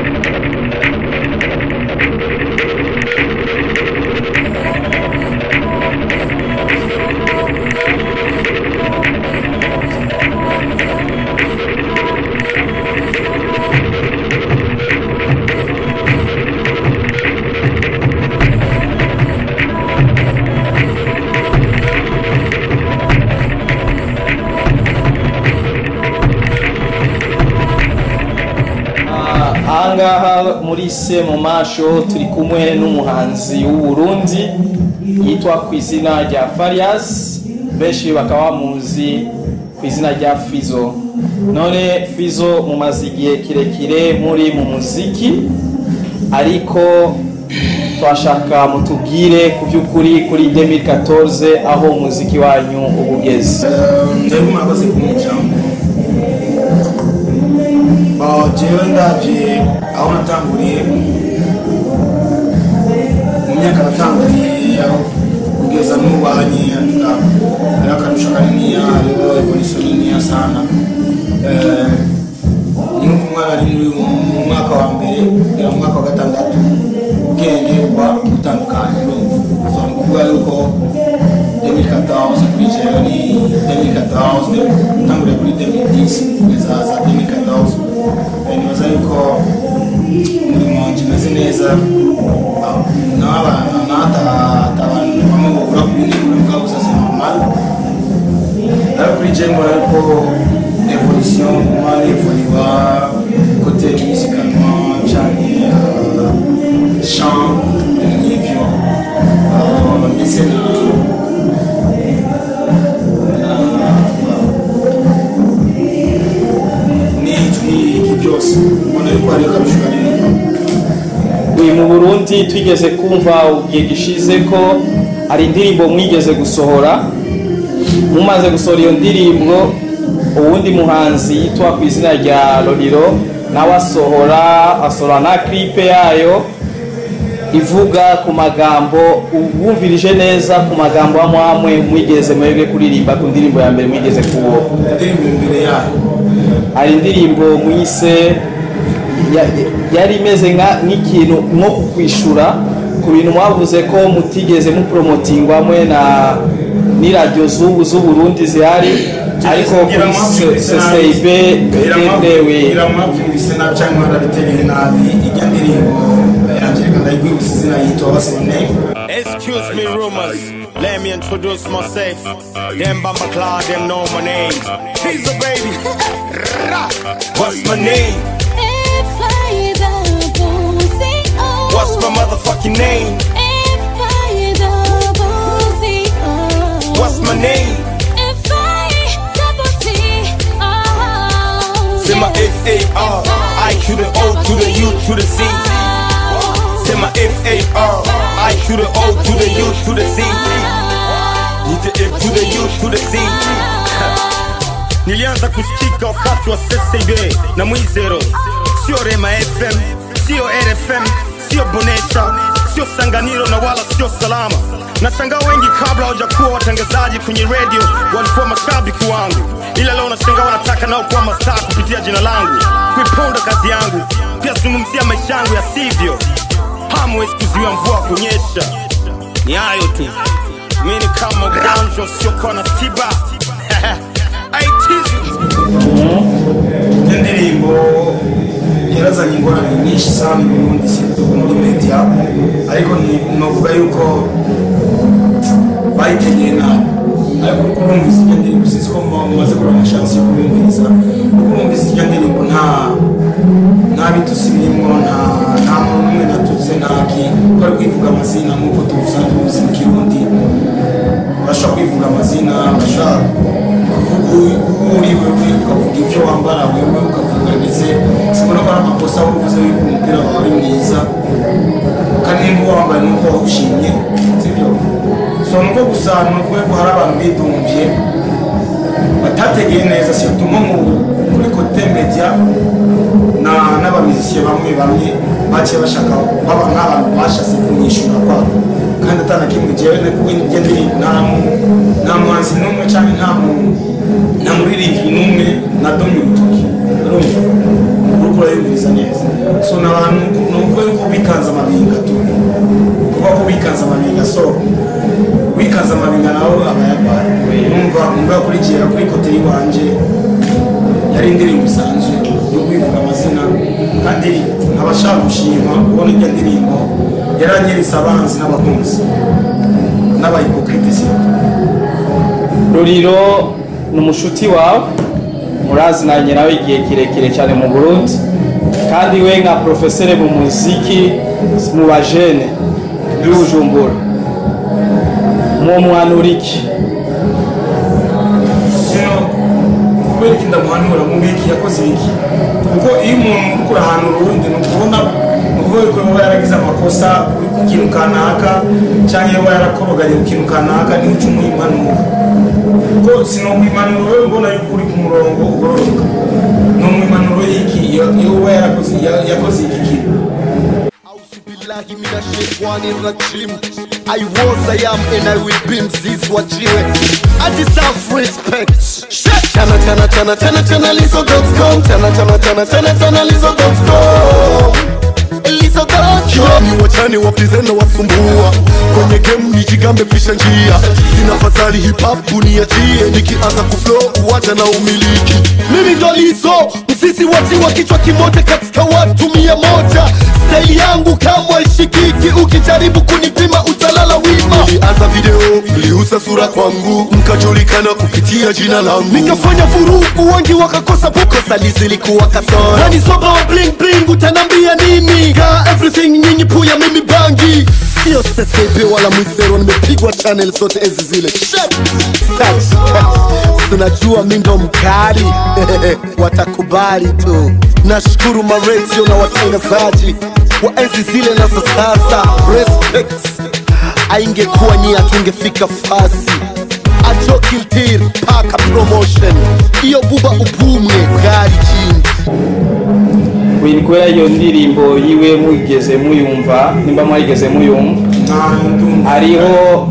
Ah, ahangaha muri se mu masho turi kumwe n'umuhanzi w'uburundi yitwa ku izina rya farias benshi bakaba bamuzi ku izina rya fizo none fizo mumaze igihe kirekire muri mu muziki ariko twashaka mutubwire ku by'ukuri kuri 2014 aho umuziki wanyu uba ugeze ndabona murakoze kumwe ijambo Ah, jewe ndavye aho natanguriye mu myaka natanguriye aho kugeza n'ubu hanyia tuka ari akarusho kaniniya hariho evolution niniya sana Eh, ni nko umwana ari muri mu mwaka wa mbere kugera mu mwaka wa gatandatu ubwenge buba butandukanye urumva so ni ukuvuga yuko 2014 kuri jewe ni 2014 utanguriye kuri 2010 kugeza za 2014 Eh, nibaza yuko umurimo wanje umeze neza n'atabantu bamwe babura ku bindi muri bwa gusa c'est normal ariko kuri jewe mbona yuko evolution kuma nevoliwa kote musicalement canke euh, chant ibintu nk'ivyo Euh, ndetse na n'ijwi iki byose ubona yuko hari akarusho kanini uyu mu burundi twigeze kumva igihe gishize ko hari indirimbo mwigeze gusohora mumaze gusohora iyo ndirimbo uwundi muhanzi yitwa ku izina rya loriro nawe asohora asohora na clipe yayo ivuga ku magambo wumvirije neza ku magambo amwe mwigeze mwebwe kuririmba ku ndirimbo ya mbere mwigeze kuwo indirimbo imbere yayo hari indirimbo mwise ya- yari imeze nka- nk'ikintu nko kukwishura ku bintu mwavuze ko mutigeze mupromotingwamwe na n'iradiyo z'ubu z'uburundi zihari ariko kuri ccib bitewe iramwabyumvise nabi cyangwa mwarabitegeye nabi ijya ndirimbo yanjye reka ndayigwibutsa izina yitwa basibone Excuse me, rumors. Let me introduce myself. Them Bamba Claw, them know my name. Pizza baby. Rah. What's my name? What's my motherfucking name? What's my name? Say my F A R I to the O to the U to the Z. Say my F A R I to the O to the U to the Z. Need the F to the U to the Z. Nilianza kusikika wakati wa CCB na Mwizero, sio Rema FM, sio RFM, sio Bonesha, sio Sanganiro na wala sio Salama. Nashangaa wengi kabla hawajakuwa watangazaji kwenye radio walikuwa mashabiki wangu, ila leo nashangaa wanataka nao kuwa mastaa kupitia jina langu, kuiponda kazi yangu, pia zungumzia maisha yangu ya sivyo. Hamwezi kuzuia mvua kunyesha, ni hayo tu. Mimi ni kama ugonjwa usiokuwa na tiba aitizi iyo ndirimbo yarazanye ingorane nyinshi sana i burundi si muri media ariko ni- novuga yuko bayitegeye nabi ariko uriko urumvise iyo ndirimbo sinzi ko mu- mumaze kubona shansi yo kuyumviriza uriko urumvise iyo ndirimbo nta nta bitusi birimo nta nta muntu n'umwe natutse ntaki ko ari kwivuga amazina nk'uko tubusanzwe tubizi mu kirundi urashobora kwivuga amazina urashobora kuvuga uwo uri wewe ukavuga ibyo wambara wewe ukavuga ndetse sibona ko ari amakosa wowe uvuze yuko umupira wawe ari mwiza kandi nimba uba wambaye nuko wawushimye sibyo so nuko gusa nuvuge ko hari abantu bidumvye batategeye neza situmo mu kuri kote media na n'abamizisiye bamwe bamwe baciye bashaka baba nk'abantu bashatse kunyishura kwabo kandi atana kimwe jewe kuko njye ndi nta mu- nta muhanzi n'umwe cyangwa nta mu nta muririmbyi n'umwe nadomye urutoki urumva uriko uriko urayumviriza neza so ni abantu ni ukuvuga yuko bikanze amabinga tu kuvuga ko bikanze amabinga so wikanze amabinga nawe aba yarwaye numva umva yakurikiye kuri kote y'iwanje yari indirimbo isanzwe yo kwivuga amazina kandi nkaba ashaka gushima kubona iryo ndirimbo yaranyeretse abanzi n'abakunzi n'abahipokrite sito ruriro ni umushuti wawe murazinanye nawe igihe kirekire cyane mu burundi kandi we nka porofesere mu muziki mu bajene y'ubujumbura mu mwanura iki sino kubera iki ndamuhanura mu biki yakoze iki kuko iyo umuntu uri kurahanura uwundi ni ukubona ni ukuvuga yuko yaba yaragize amakosa kuri ku kintu kanaka cyangwa yaba yarakoroganye ku kintu kanaka niho uca umwimanura kuko sino mwimanuro we mbona yuko uri ku murongo ugororoka ni umwimanuro y'iki iyo iyo uba yarakoze ya- yakoze iki kintu Auzu billahi minash shaitani rajim. I was, I am, and I will be mzizi wa jiwe. I deserve respect. Shit. Chana chana chana chana chana lizo.com. Chana chana chana chana chana lizo.com. Lizo.com. Ni wachani wapizena wasumbua kwenye game nijigambe pisha njia sina fadhali hip hop kuniachie nikianza kuflow uwacha na umiliki mimi ndo lizo msisi wati wa kichwa kimoja katika watu mia moja staili yangu kama ishikiki ukijaribu kunipima utalala wima nilianza video niliuza sura kwangu mkajulikana kupitia jina langu nikafanya vurugu wengi wakakosa bukosa lizilikuwa kasoro nani soba wa bling bling utanambia nini ka everything nyinyi puya mimi bangi sio sesebe wala mwisero nimepigwa channel zote ezi zile Shit. Touch. tunajua mi ndo mkali watakubali tu nashukuru maretio na watangazaji wa enzi zile nazo sasa respect aingekuwa nyi atungefika fasi ajokiltir paka promotion iyo buba ubumwe bwari chini ni kubera iyo ndirimbo yiwe mugeze muyumva nimba mwarigeze muyumva nta ndumva hariho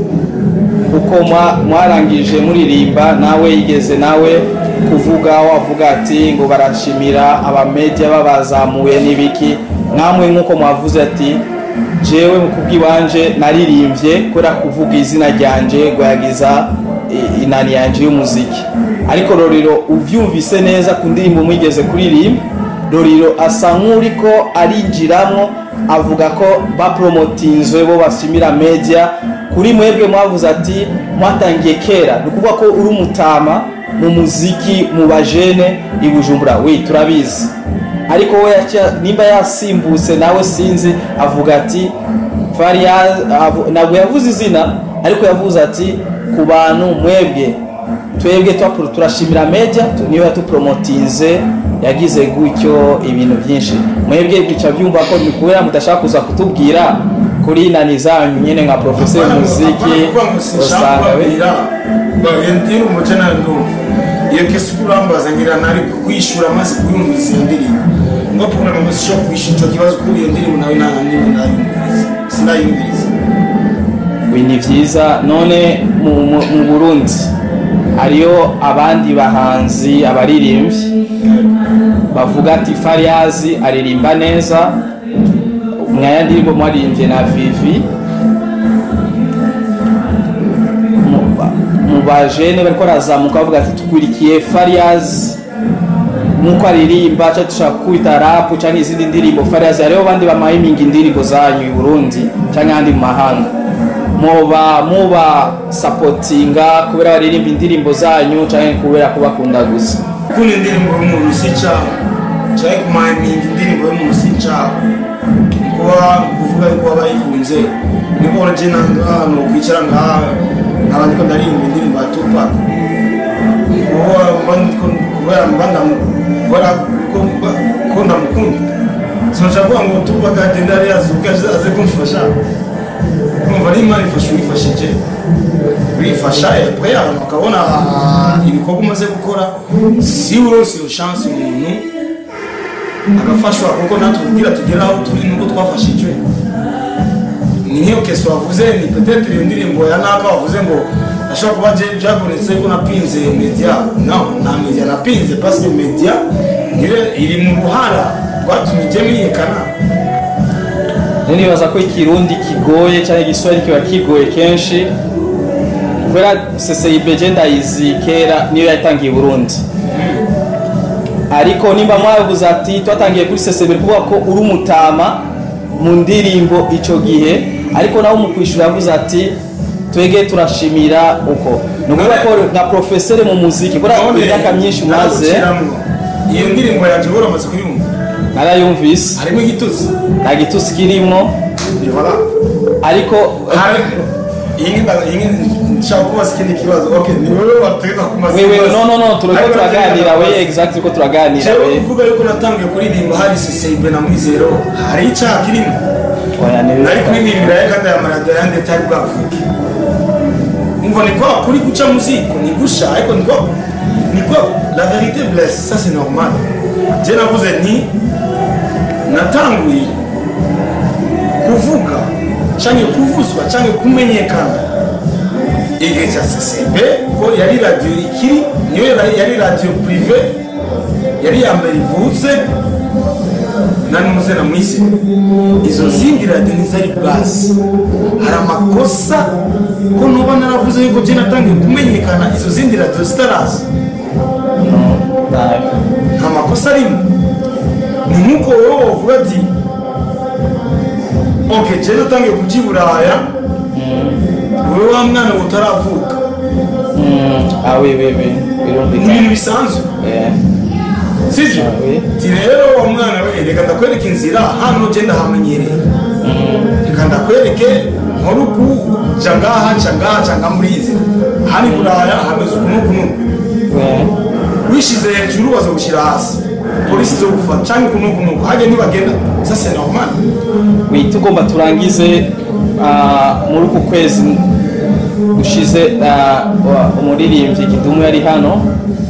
uko mwa- mwarangije muririmba nawe yigeze nawe kuvuga wavuga ati ngo barashimira abamedia babazamuye n'ibiki namwe nk'uko mwavuze ati jewe mu kubw'iwanje naririmbye kubera kuvuga izina ryanje gwayagiza i- inani yanje y'umuziki ariko rorero uvyumvise neza ku ndirimbo mwigeze kuririmba roriro asa nk'uriko arinjiramo avuga ko bapromotinzwe bo bashimira media kuri mwebwe mwavuze ati mwatangiye kera ni ukuvuga ko uri umutama mu muziki mu bajene i bujumbura we turabizi ariko we yaca- nimba yasimbutse nawe sinzi avuga ati Fariaz avu- ntabwo yavuze izina ariko yavuze ati ku bantu mwebwe twebwe twa- turashimira media tu- niyo yatupromotinze yagize gutyo ibintu byinshi mwebwe bica byumva ko ni kubera mudashaka kuza kutubwira kuri nani zanyu nyine nka profesor muziki usanga we ndiri umuco nawe ndumva iyo kesi uko urambaza ngira nari kuyishura maze kuyumviriza iyo ndirimbo ngo puna mama sishobora kwishyura icyo kibazo kuri iyo ndirimbo nawe nta ndimi ndayumviriza sinayumviriza we ni byiza none mu, mu, mu burundi hariyo abandi bahanzi abaririmbyi bavuga ati fariyazi aririmba neza mwaya ndirimbo mwaririmbye na vivi Mu- mu bajene bariko barazamuka bavuga ati tukurikiye fariyazi nkuko aririmba cyangwa dushaka kwita rapu cyangwa izindi ndirimbo fariyazi hariho abandi bamayiminga indirimbo zanyu i burundi cyangwa ahandi mu mahanga muba muba sapotinga kubera baririmba indirimbo zanyu cyangwa kubera kubakunda gusa gukunda indirimbo y'umuntu si icyaha cyangwa kumayiminga indirimbo y'umuntu si icyaha kuba kuvuga yuko waba yikunze niko uragenda ngaha ni ukwicara ngaha nkaba ndiko ndaririmba indirimbo ya tupac kuba mba ndiko- kubera mba ndamu- kubera ko mba- ko ndamukunda sinashaka kuvuga ngo tupac agenda yari yazuka aze aze kumfasha kumva ari imana ifasha uwifashije urifasha après abantu bakabona ah, ibikorwa umaze gukora si uronse iyo chance umuntu agafashwa kuko natwe kugira tugere aho turi nuko twafashijwe ni nk'iyo kesi wavuze ni peut-être iyo ndirimbo ya naka wavuze ngo ashobora kuba je- byabonetse ko napinze media no nta media napinze parce que media Niyo- iri mu ruhara rwatumye ijye menyekana rero nibaza ko ikirundi kigoye cyangwa igiswahili kiba kigoye kenshi kubera ccib je ndayizi kera niyo yatangiye i burundi ariko nimba mwavuze ati twatangiye kuri ccb kuvuga ko uri umutama mu ndirimbo ico gihe ariko nawe mu kwishyura yavuze ati twege turashimira uko ni ukuvuga ko nka profesere mu muziki kubera None, imyaka myinshi umaze naraguciramwo. iyo ndirimbo yanjye uhora amaze kuyumva narayumvise harimo igitutsi nta gitusi kirimwo bihora ariko hari iyi ngi iyi ngi nshaka kubaza ikindi kibazo okay ni wowe wategeka kumaza wewe ibibazo. no no no turiko Ariko turaganira nategeka we kubaza. exact turiko turaganira jewe we uvuga yuko natangiye kuririmba hari CCB na Mwizero hari icyaha kirimo oya ni nari kuririmbira ya kanda ya maradiyo yandi atari bwavuke umva ni kwa kuri guca muziko ni gusha ariko ni kwa ni kwa la vérité blesse ça c'est normal je navuze nti natanguye kuvuga canke kuvuzwa canke kumenyekana igihe cya CCB ko yari radiyo ikiri niyo yari- yari radiyo prive yari ya mbere ivutse nanuze na mwisi izo zindi radiyo ntizari bwazi hari amakosa ko nuba naravuze yuko je natangiye kumenyekana izo zindi radiyo zitaraza nta makosa arimo ni nk'uko wowe wavuga ati ok je natangiye kuja i buraya wowe wa mwana we utaravuka ah we we we ni birumvikana ibintu bisanzwe Eh, sivyo Ah, oui. ti rero wa mwana we reka ndakwereka inzira hano je ndahamenyereye reka ndakwereke nkoruku ca ngaha ca ngaha ca nga muri izi hani buraya hameze uku n'uku n'uku we wishize hejuru baza gushyira hasi polisi zo gufata cyangwa uku n'uku n'uku hajya ntibagenda ça c'est normal we tugomba turangize ah, muri uku kwezi ushize ah, wa- umuririmbyi kidumu yari hano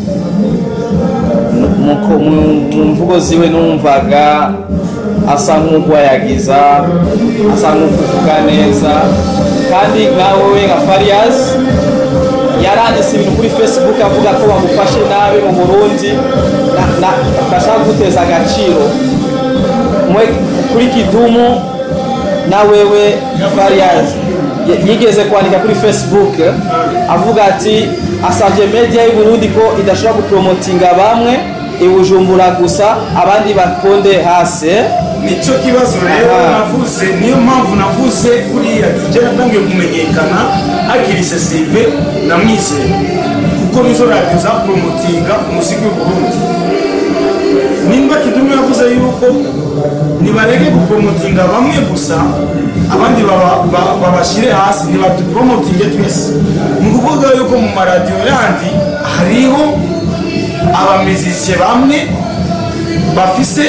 Mu- mu- mu- mu mvugo ziwe numvaga asa nk'ugwayagiza asa nk'ukuvuga neza kandi nkawe we nka farias yaranditse ibintu kuri facebook avuga ko bamufashe nabi mu burundi na- na- bashaka guteza agaciro mwe kuri kidumu na wewe farias y- yigeze kwandika kuri facebook avuga ati asabye media y'u Burundi ko idashobora gupromotinga bamwe ibujumbura gusa abandi bakonde hasi nicyo kibazo rero Aha. navuze niyo mpamvu navuze kuriya tujya natangiye kumenyekana hakiri ccb na mwizero kuko nizo radiyo zaporomotinga umuziki w'u burundi nimba kidumu yavuze yuko nibareke guporomotinga bamwe gusa abandi baba- ba- babashyire hasi ntibaduporomotinge twese ni ukuvuga yuko mu maradiyo yandi hariho abamizisiye bamwe bafise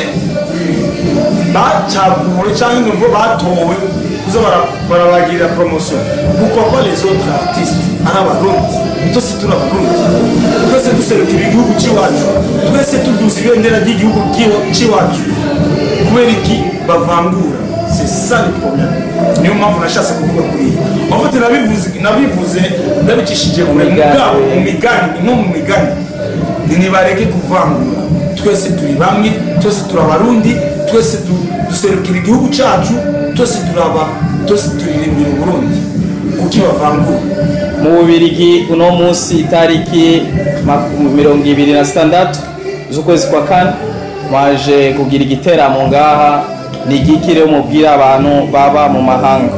bacaguwe cyangwa ngo batowe kuza bara- barabagirira promotion pourquoi pas les autres artistes ari abarundi twese turi abarundi twese duserukira igihugu cy'iwacu twese tuduza ibendera ry'igihugu cy'iwa- cy'iwacu kubera iki bavangura c'est ça le problème niyo mpamvu nashatse kuvuga kuri iyi en fait nabivuze nabivuze ndabicishije kure Mu migani. mugabo mu migani ni nko mu migani ni nibareke kuvangura twese turi bamwe twese turi abarundi twese du- duserukira igihugu cyacu twese turaba twese turirimbira uburundi kuki bavangura mu bubirigi uno munsi itariki maku- mirongo ibiri na zitandatu z'ukwezi kwa kane mwaje kugira igiteramo ngaha ni igiki rero mubwira abantu baba mu mahanga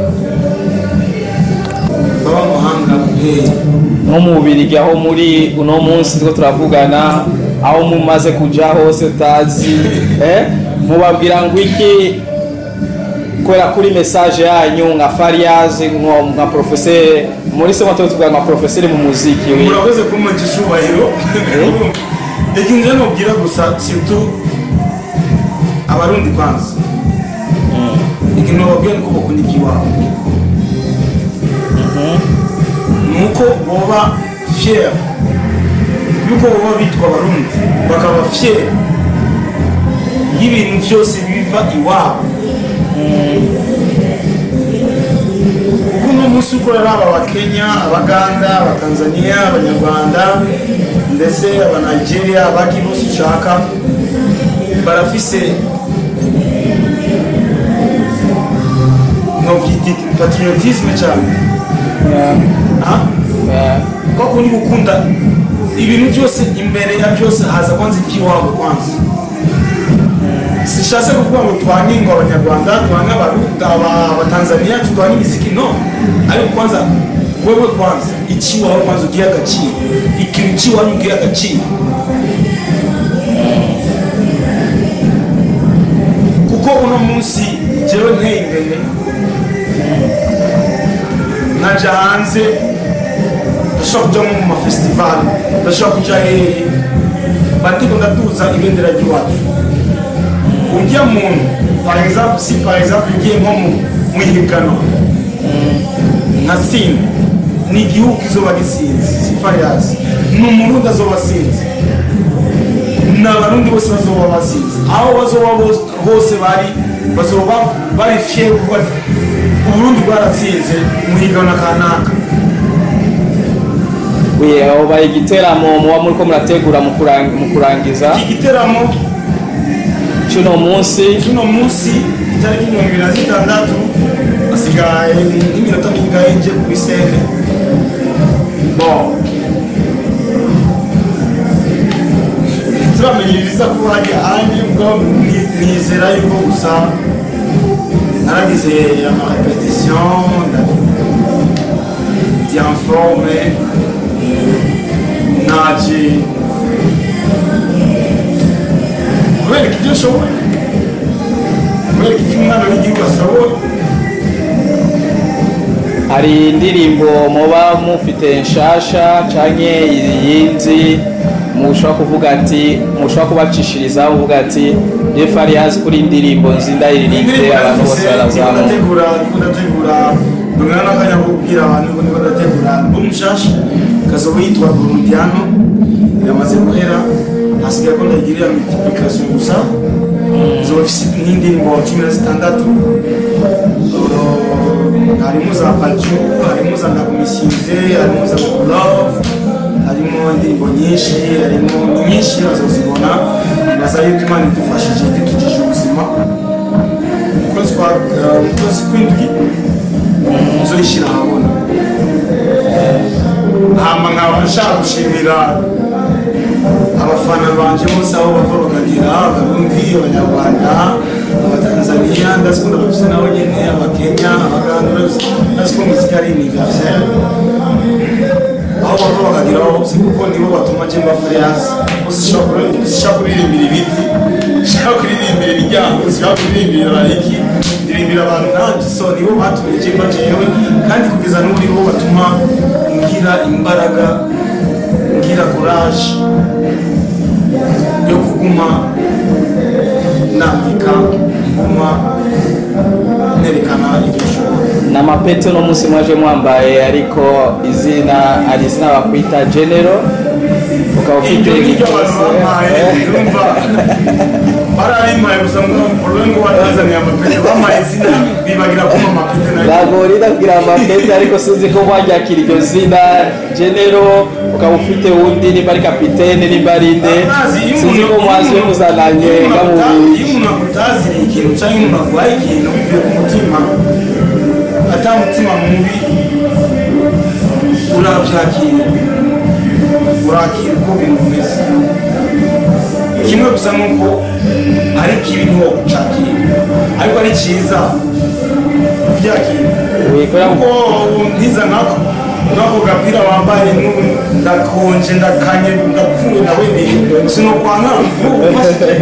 baba mu mahanga eh, nko mu bubirigi aho muri uno munsi turiko turavugana aho mumaze kuja hose utazi eh? mubabwira ngo iki kubera kuri message yanyu nka farias nko- nka profesere muri sema tuba tuvuga nka profesere mu muziki we murakoze kumpa icyubahiro ikintu njye nubwira gusa surtout abarundi kwanza ikintu bababwira ni ko bakunda iby'iwabo ni uko boba fier yuko boba bitwa abarundi bakaba fier y'ibintu byose biva iwabo kuko uno munsi uko rero aba abakenya abaganda abatanzaniya abanyarwanda ndetse abanigeria abaki bose ushaka barafise novyita patriotisme cyane Ah? kwa kundi gukunda ibintu byose imbere ya byose haza kwanza iby'iwabo kwanza sishatse kuvuga ngo twange ngo abanyarwanda twange abarundi aba- abatanzaniya twange imiziki no ariko kwanza wewe kwanza ikiwawe kwanza ugiye agaciro ikintu cy'iwanyu ugiye agaciro kuko uno munsi jewe nteye imbere nkaja hanze ndashobora kuja nko mu mafestival ndashobora kuja hehe bandiko ndatuza ibendera ry'iwacu ujya muntu par exemple si par exemple ugiye nko mu mu ihiganwa nka sinda ni igihugu kizoba gisinze si fariyazi ni umurundi azoba asinze ni abarundi bose bazoba basinze aho bazoba bos- hose bari bazoba bari fiye kuvuga ati uburundi bwaratsinze mu higanwa kanaka we aho baye igiteramo muba muriko murategura mu kurang- mu kurangiza iki giteramo cy'uno munsi uno munsi itariki mirongo ibiri na zitandatu hasigaye nk'iminota mingahe nje ku bisene bon turamenya ibiza kuba hajya ahandi bwo ni- nizera yuko gusa naragize amarepetition ndi en forme naje kubereka ibyo nshoboye kubereka ibyo umwana w'igihugu ashoboye hari indirimbo muba mufite nshasha canke iyindi mushobora kuvuga ati mushobora kubacishiriza muvuga ati refarias kuri indirimbo nzindayiririmbe abantu bose barazamuka ndategura ndiko ndategura ndongera n'akanya ko kubwira abantu ngo ndiko ndategura album nshasha kazoba yitwa burundiano iramaze guhera hasigaye ko ndayigirira multiplication gusa izoba ifise n'indirimbo cumi na zitandatu Uh, harimo za paju harimo za ndakumisize harimo za love harimo indirimbo nyinshi harimo ni nyinshi bazozibona naza yuko imana idufashije idutujije ubuzima mu kwezi kwa eh, mu kwezi kw'indwi nzoyishyira ahabona hama nkaba nshaka gushimira abafana banje bose aho bava bakagira abarundi abanyarwanda abatanzaniya ndazikunda bafise nabo nyene abakenya abaganda ndaziko muzika ari universel aho bava bakagira hose kuko nibo batuma je mba farias bose sishaka kuririmbira ibiti sishaka kuririmbira imiryango sishaka kuririmbira iki ndirimbira abantu nanje so nibo batumye je mba jewe kandi kugeza n'ubu nibo batuma ngira imbaraga ngira courage yo kuguma nandika nguma nerekana ibyo nshobora n'amapeti uno munsi mwaje mwambaye ariko izina ari izina bakwita genero ukaba ufite ibyo ngibyo abantu igipesi bampaye urumva bararimpaye gusa ngo urwe ngo watazaniye amapeti bampaye izina bibagira kuma amapeti nayo ntabwo urida kugira amapeti ariko sinzi ko waryakira iryo zina genero ukaba ufite uwundi nimba ari kapitene nimba ari nde Amazi, iyo sinzi ko umuntu- mwazi iyo muzananye umuntu aguta- iyo nkamubiri umuntu agutaziriye ikintu cyangwa umuntu aguhaye ikintu bivuye ku mutima ata mutima mubi urabyakira urakira uko ibintu bimeze kimwe gusa ni uko ari kibi ntiwo gucakira ariko ari cyiza ubyakira wikora kuko ntiza nkako nkako gapira wambaye n'ubu ndakonje ndakanye ndapfuye nawe ni sinokwanga ufashije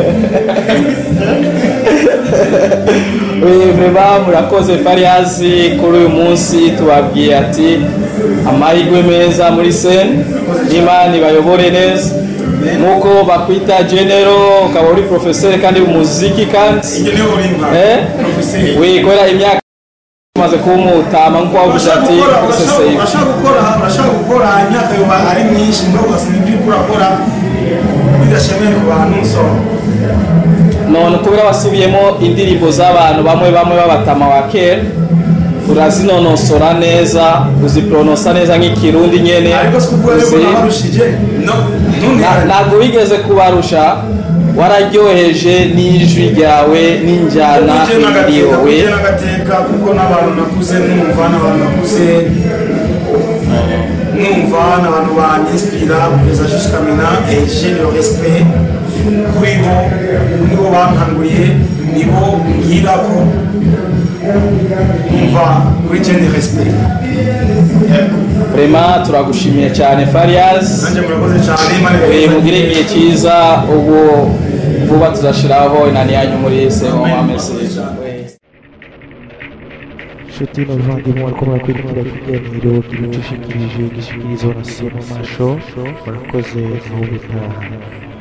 vrema murakoze fariyazi kuri uyu munsi tubabwiye ati amahirwe meza muri sene imana ibayobore neza nk'uko bakwita genero ukaba uri porofeseri kandi umuziki kandi ibyo niyo uri nka Eh? profeseri wikorera imyaka umaze kuba umutama nk'uko wavuze urashaka ati gukora porofeseri urashaka gukora urashaka gukora imyaka yoba ari myinshi ngo ugasanga ibyo uriko urakora bidashemeye ku bantu so none kubera wasubiyemo indirimbo z'abantu bamwe bamwe b'abatama wa kera urazinonosora neza uziporonosa neza nk'ikirundi nyene ariko si kuvuga yuko uzi- nabarushije no Na- ntundirane ntabwo wigeze kubarusha wararyoheje n'ijwi ryawe n'injyana iriyowe kuje n'agateka kuko n'abantu nakuze numva n'abantu nakuze numva n'abantu banyinspira kugeza jusqu'à maintenant et j'ai le respect kuri bo nibo bankanguriye nibo ngirako numva kuri je ni respect Yego. vrema turagushimiye cyane farias nanjye murakoze cyane Imana Eh, ibahe mugire igihe cyiza ubu vuba tuzashyiraho inani yanyu muri semo amesi nshuti n'abavandimwe bariko barakurikira ikiganiro kibicushikirije gishyikirizwa na semo masho murakoze aho bitaha